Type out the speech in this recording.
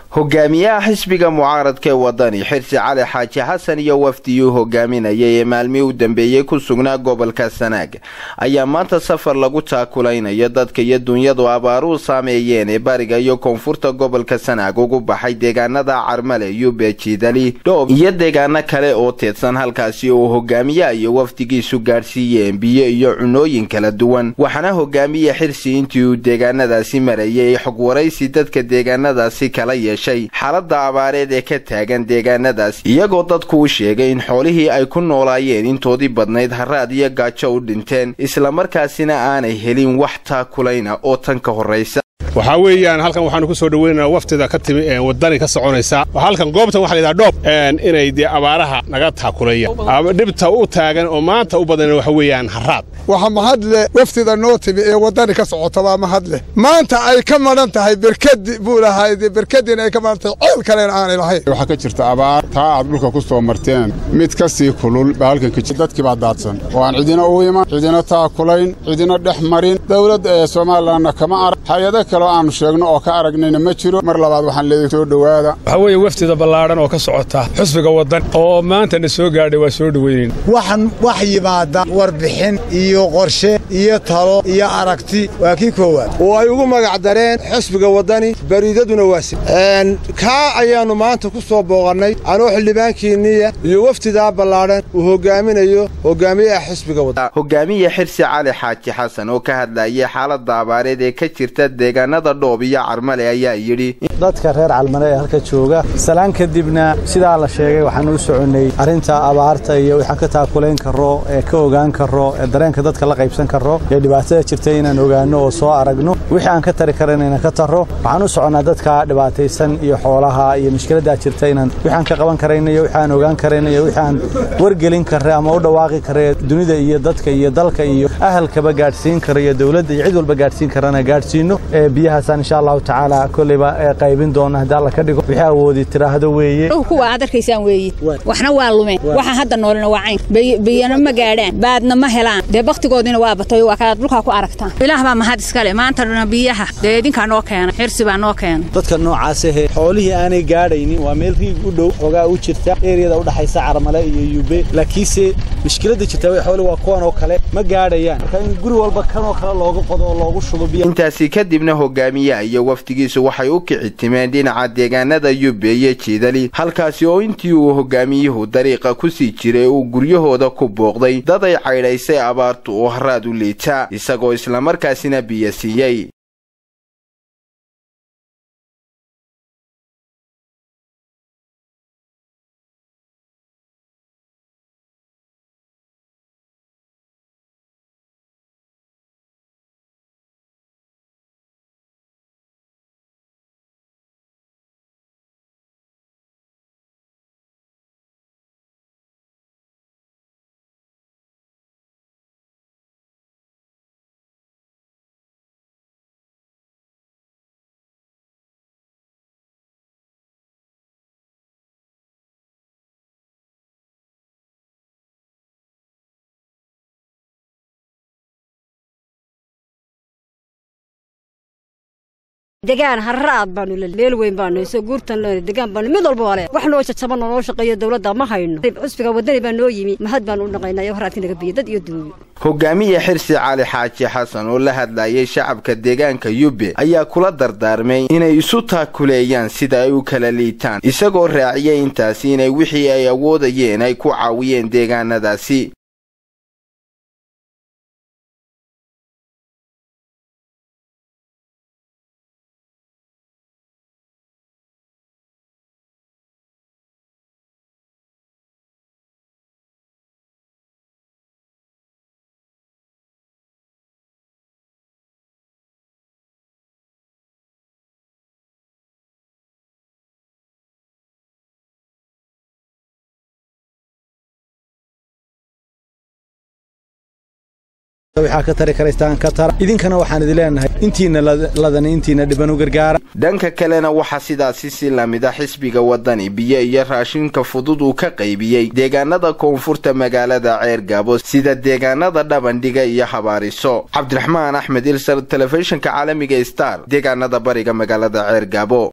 hogaamiyaha xisbiga mucaaradka ee wadani xirsi cali xaaji xasan iyo wafdiyuu hogaaminayay ee maalmihii u dambeeyey ku sugnaa gobolka sanaag ayaa maanta safar lagu taakulaynayo dadka iyo dunyadu abaaruhu saameeyeen ee bariga iyo koonfurta gobolka sanaag ugu baxay deegaanada carmale yube jiidali dhoob iyo deegaano kale oo teedsan halkaasi oo hogaamiyaha iyo wafdigiisu gaadhsiiyeen biyo iyo cunooyin kala duwan waxaana hogaamiye xirsi intii uu deegaanadaasi marayay xog waraysi dadka deegaanadaasi kala yeeshay xaalada abaareed ee ka taagan deegaanadaas iyagoo dadku u sheegay in xoolihii ay ku noolaayeen intoodii badnayd haraad iyo gaajo u dhinteen islamarkaasina aanay helin wax taakulayna oo tan ka horraysa waxaa weeyaan halkan waxaanu ku soo dhoweynaynaa waftida ka timi wadani ka soconaysa halkan goobtan waxa layidhaha dhoob inay dee abaaraha naga taakulayaan dhibta u taagan oo maanta u badan waxa weeyaan haraad waxa mahadle waftida noo timi ee waddani ka socota waa mahadleh maanta ay ka madhan tahay berkadi buu lahayd berkadiina ay ka madhan tahay ceel kalena aanay lahayn waxaa ka jirta abaar taa aad dhulka ku soo marteen mid ka sii kulul baa halkan ka jirta dadkii baa daadsan oo aan cidina u iman cidina taakulayn cidina dhex marin dowladda ee somalilanna kama arag hay-ado kaleo aanu sheegno oo ka aragnayna ma jiro mar labaad waxaan leedahay soo dhowaada waxaa weeye waftida ballaadhan oo ka socota xusbiga waddan oo maantana soo gaadhay waa soo dhoweynayn waxaan wax yimaada warbixin iyo qorshe iyo talo iyo aragti waa kii koowaad oo ay ugu magac dareen xusbiga waddani bariidaduna waasi kaa ayaannu maanta ku soo booqannay anoo xildhibaankiinniya iyo waftidaa ballaadhan uu hogaaminayo hogaamiyaha xusbiga waddan hogaamiye xirsi cali xaaji xasan oo ka hadlayay xaalada abaareed ee ka jirta deegaanada dhoob iyo carmale ayaa yidhi dadka reer calmale ee halka jooga salaan kadibna sidaa la sheegay waxaan u soconnay arrinta abaarta iyo waxaan ka taakulayn karro ee ka ogaan karro ee dareenka dadka la qaybsan karro ee dhibaatada jirta inaan ogaanno oo soo aragno wixii aan ka tari karan inaan ka tarro waxaan u soconnaa dadka dhibaataysan iyo xoolaha iyo mushkiladdaa jirta inaan wixaan ka qaban karayno iyo wixaan ogaan karayno iyo wixaan wargelin karre ama u dhawaaqi karre dunida iyo dadka iyo dalka iyo ahalkaba gaadhsiin kara iyo dowladda iyo cid walba gaadhsiin karana gaadhsiino ee biyahaasaan insha allahu tacaala kolleyba ee qaybin doona haddii alla ka dhigo wixii awoodi tiraahdo weeye kuwa aad arkaysaan weeye waxna waa lumeen waxaan hadda noolina waa cayn biyana ma gaadhaan baadna ma helaan dee bakhtigoodiina waa batay waa kaad dhulkaa ku aragtaan ilaah baa mahad iskale maantana biyaha dee idinkaa noo keena xirsi baa noo keena dadka noocaas ahe xoolihii aanay gaadhaynin waa meel riig u dhow xoogaa u jirta eeriyada u dhaxaysa carmale iyo yube laakiinse mushkiladda jirta xooli waa kuwan oo kale ma gaadhayaan marka in guri walba kanoo kale looga qodo oo loogu shubo biyo intaasi kadibna hogaamiyaha iyo wafdigiisu waxay u kici timeen dhinaca deegaanada yube iyo jiidali halkaasi oo intii uu hogaamiyuhu dariiqa ku sii jiray uu guryahooda ku booqday dad ay caydhaysay abaartu oo haraad u liita isagoo islamarkaasina biyo siiyey degaan harraad baanu meel weyn baanu soo guurtan degaan baanu mid walba wale wax noo jajaban oo noo shaqeeyo dowladda ma hayno xusbiga waddani baa noo yimi mahad baanu u dhaqaynaya haraadkii naga biyo dad iyo duuyo hogaamiye xirsi cali xaaji xasan oo la hadlayay shacabka deegaanka yube ayaa kula dardaarmay inay isu taakuleeyaan sida ay u kala liitaan isagoo raaciyay intaasi inay wixii ay awoodayeen ay ku caawiyeen deegaanadaasi waxaa ka tari karaystaan ka tara idinkana waxaan idin leenahay intiina ladana intiina dhiban u gargaara dhanka kalena waxaa sidaasi si lamida xisbiga waddani biyo iyo raashinka fudud uu ka qaybiyey deegaanada koonfurta magaalada ceergaabo sida deegaanada dhabandhiga iyo habaariso cabdiraxmaan axmed ilsar telefishinka caalamiga star deegaanada bariga magaalada ceergaabo